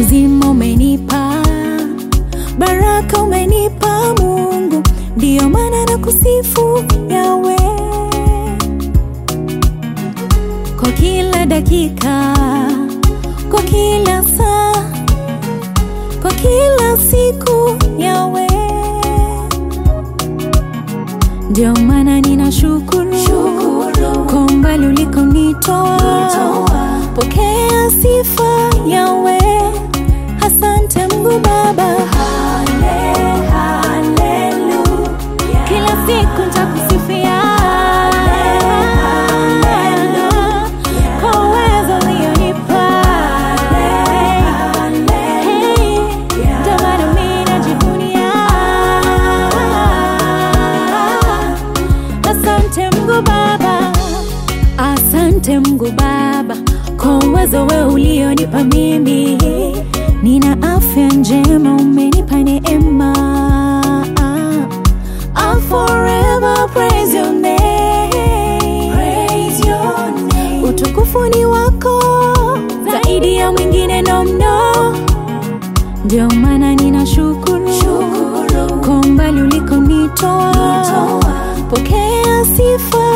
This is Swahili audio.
uzima umenipa, baraka umenipa Mungu, ndiyo maana na kusifu Yawe kwa kila dakika, kwa kila saa, kwa kila siku Yawe, ndio maana ninashukuru kwa umbali ulikonitoa. Pokea sifa Yawe, asante Mungu Baba. Kila siku nitakusifia kwa uwezo ulionipa. Hey, ndio maana mimi najivunia. Asante Mungu Baba, asante Mungu Baba kwa uwezo wewe ulionipa mimi. Nina afya njema, umenipa neema. I'll forever praise your name. Praise your name. Utukufu ni wako zaidi ya mwingine no mno, ndio maana ninashukuru kwa umbali ulikonitoa. Pokea sifa